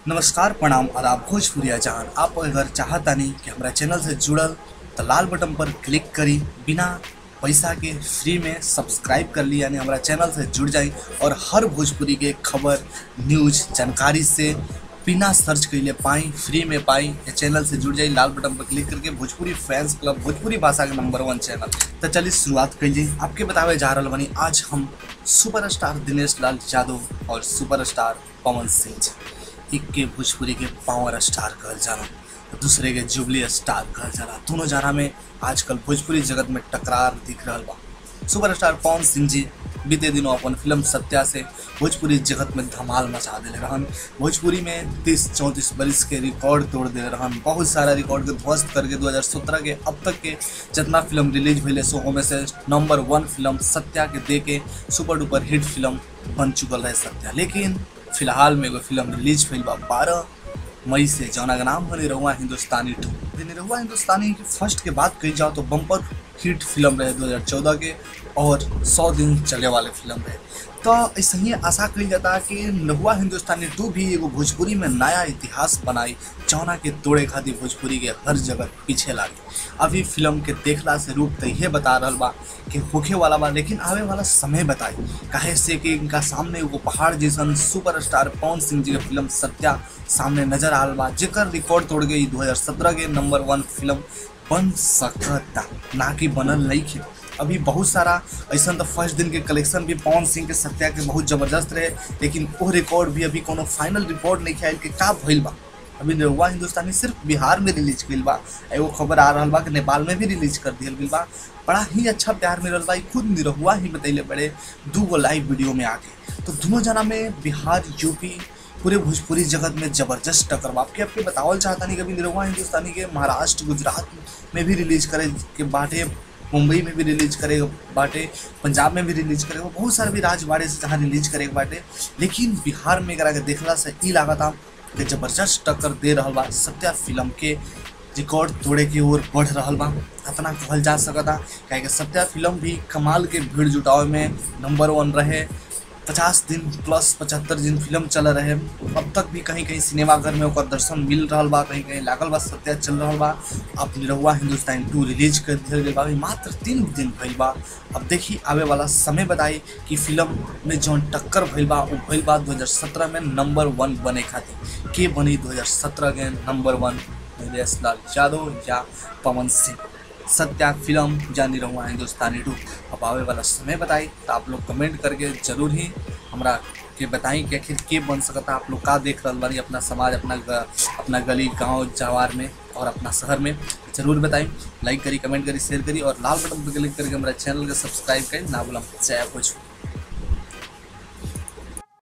नमस्कार प्रणाम आदाब भोजपुरिया जहान आप अगर चाहतानी कि हमारा चैनल से जुड़ल तो लाल बटन पर क्लिक करी बिना पैसा के फ्री में सब्सक्राइब कर ली यानी हमारा चैनल से जुड़ जाई और हर भोजपुरी के खबर न्यूज जानकारी से बिना सर्च कैले पाई फ्री में पाई ये चैनल से जुड़ जाई लाल बटन पर क्लिक करके भोजपुरी फैंस क्लब भोजपुरी भाषा के नंबर वन चैनल तो चलिए शुरुआत करिए आपके बतावे जा रहा बनी आज हम सुपरस्टार दिनेश लाल यादव और सुपरस्टार पवन सिंह जी एक के भोजपुरी के पावर स्टार कहल जाला दूसरे के जुबली स्टार कहल जाला दोनों जना में आजकल भोजपुरी जगत में टकरार दिख रहा बा सुपरस्टार पवन सिंह जी बीते दिनों अपन फिल्म सत्या से भोजपुरी जगत में धमाल मचा दिले रहन भोजपुरी में तीस चौंतीस बरिस के रिकॉर्ड तोड़ दिले रहन बहुत सारा रिकॉर्ड के ध्वस्त करके 2017 के अब तक के जितना फिल्म रिलीज भइले सो में से नंबर वन फिल्म सत्या के दे के सुपर डुपर हिट फिल्म बन चुकल रहे सत्या लेकिन फिलहाल में एगो फिल्म रिलीज भइल बा बारह मई से जौना का नाम है निरहुआ हिंदुस्तानी टू निरहुआ हिंदुस्तानी की फर्स्ट के बात कही जाओ तो बम्पर हिट फिल्म रहे 2014 के और 100 दिन चले वाले फिल्म रहे तो ऐसे ही आशा कही जाता कि निरहुआ हिंदुस्तानी टू भी एगो भोजपुरी में नया इतिहास बनाई जौना के तोड़े खातिर भोजपुरी के हर जगह पीछे लागे अभी फिल्म के देखला से रूप तो ये बता रहा बा कि होखे वाला बा लेकिन आवे वाला समय बताई काहे से कि इनका सामने एगो पहाड़ जैसन सुपरस्टार पवन सिंह जी के फिल्म सत्या सामने नजर आल बा जेकर रिकॉर्ड तोड़ गई 2017 के नंबर वन फिल्म बन सकता ना कि बनल नहीं खे अभी बहुत सारा ऐसा तो फर्स्ट दिन के कलेक्शन भी पवन सिंह के सत्या के बहुत जबरदस्त रहे लेकिन वो रिकॉर्ड भी अभी कोनो फाइनल रिपोर्ट नहीं आयल कि का भइल बा अभी निरहुआ हिंदुस्तानी सिर्फ बिहार में रिलीज कइल बा एगो खबर आ रहा बा कि नेपाल में भी रिलीज कर दियल गइल बा बड़ा ही अच्छा प्यार मिलल बा खुद निरहुआ ही बतैले बड़े दू गो लाइव वीडियो में आके तो दोनों जना में बिहार यूपी पूरे भोजपुरी जगत में जबरदस्त टक्कर बा आपके आपके बतावल चाहता नहीं कभी निरहुआ हिंदुस्तानी के महाराष्ट्र गुजरात में भी रिलीज करे के बाटे मुंबई में भी रिलीज करे बाटे पंजाब में भी रिलीज करे बहुत सारे भी राज बाड़े से जहाँ रिलीज करे बाटे लेकिन बिहार में अगर देखला से ई लागता कि जबरदस्त टक्कर दे रहा बा सत्या फिल्म के रिकॉर्ड तोड़े की ओर बढ़ रहा बा इतना कहल जा सकता क्या सत्या फिल्म भी कमाल के भीड़ जुटावे में नंबर वन रहे पचास दिन प्लस पचहत्तर दिन फिल्म चल रहे अब तक भी कहीं कहीं सिनेमाघर में ओकर दर्शन मिल रहा बा कहीं कहीं लागल बा सत्या चल रहा बा अब निरहुआ हिंदुस्तान टू रिलीज कर दिया गया बा मात्र तीन दिन भइल बा अब देखी आवे वाला समय बताई कि फिल्म में जौन टक्कर भइल बा वो भइल बा 2017 में नंबर वन बने खातिर के बनी 2017 के नंबर वन नीलेश लाल यादव या पवन सिंह सत्या फिल्म जानी रहूँ हिंदुस्तानी टू अब आवे वाला समय बताई तो आप लोग कमेंट करके जरूर ही हमरा के बताई कि आखिर के बन सकता आप लोग का देख रहा बानी अपना समाज अपना ग, अपना गली गांव जवार में और अपना शहर में जरूर बताई लाइक करी कमेंट करी शेयर करी और लाल बटन पर क्लिक करके हमारा चैनल के सब्सक्राइब करी ना बोला जय भोजपुर